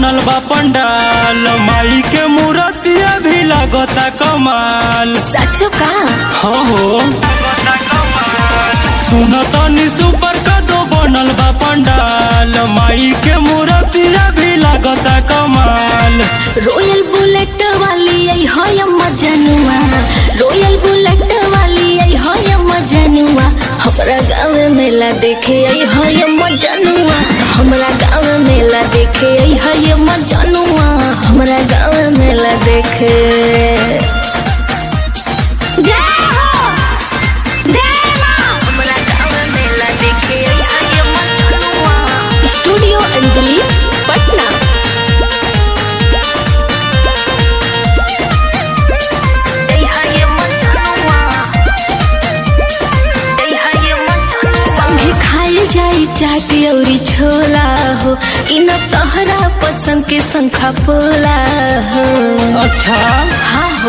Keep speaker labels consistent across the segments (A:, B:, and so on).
A: बनल बा पंडाल माई के मूर्तिया भी लगता कमाल
B: साचो का
A: हो हो सुन तनी सुपर कदो बनल बा पंडाल माई के मूर्तिया भी लगता कमाल
B: रॉयल बुलेट वाली आई है मजनुआ रॉयल बुलेट वाली आई है मजनुआ हमरा गाँव में मेला देखे आई है मजनुआ हमरा गाँव में मेला देखे आई है मजनुआ हमरा गाँव में मेला देखे जय हो जय माँ हमरा गाँव में मेला देखे आई है मजनुआ स्टूडियो अंजलि पटना संगे खाए जाई चाट औरी छोला हो इ न तहरा पसंद के संखा पोला हो
A: अच्छा
B: हाँ हो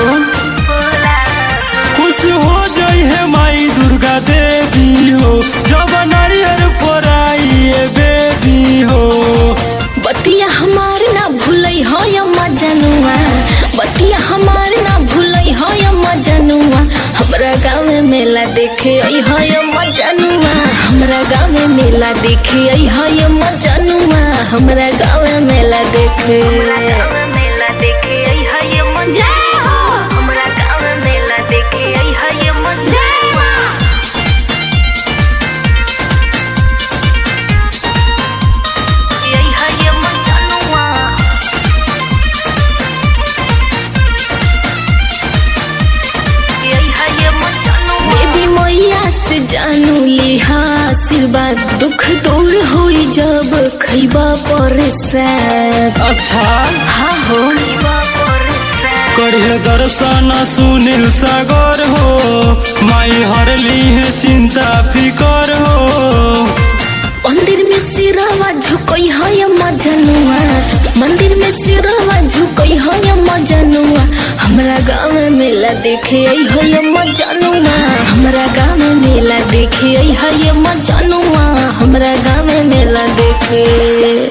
A: खुश हो जाई है माई दुर्गा देवी हो जब नारियल फोराई बेबी हो
B: बतिया हमार ना भूलई हो या मजनुआ बतिया हमार ना भूलई हो या मजनुआ हमरा गाँव में मेला देखे आई हो या मजनुआ हमरा गाँव में मेला देखे आई हो या मजनुआ हमरा गाँव में मेला देखे मेला देखे आई हो या मजा हमरा गाँव में मेला देखे आई हो या मजा आई हो या मजनुआ बेबी मैया से जानू लिहा आशीर्वाद दुख दूर होई जब खैबा परेशान
A: अच्छा
B: हाँ हो
A: करिए दर्शन सुनील सागर हो माई हरली है चिंता फिकर हो
B: मंदिर में सिरवा झुकई है या मजनुआ मंदिर में सिरवा झुकई है या मजनुआ हमरा गाँव में मेला देखे आई है या मजनुआ हमरा गाँव में मेला देखे आई है या मजनुआ हमरा गाँव में मेला देखे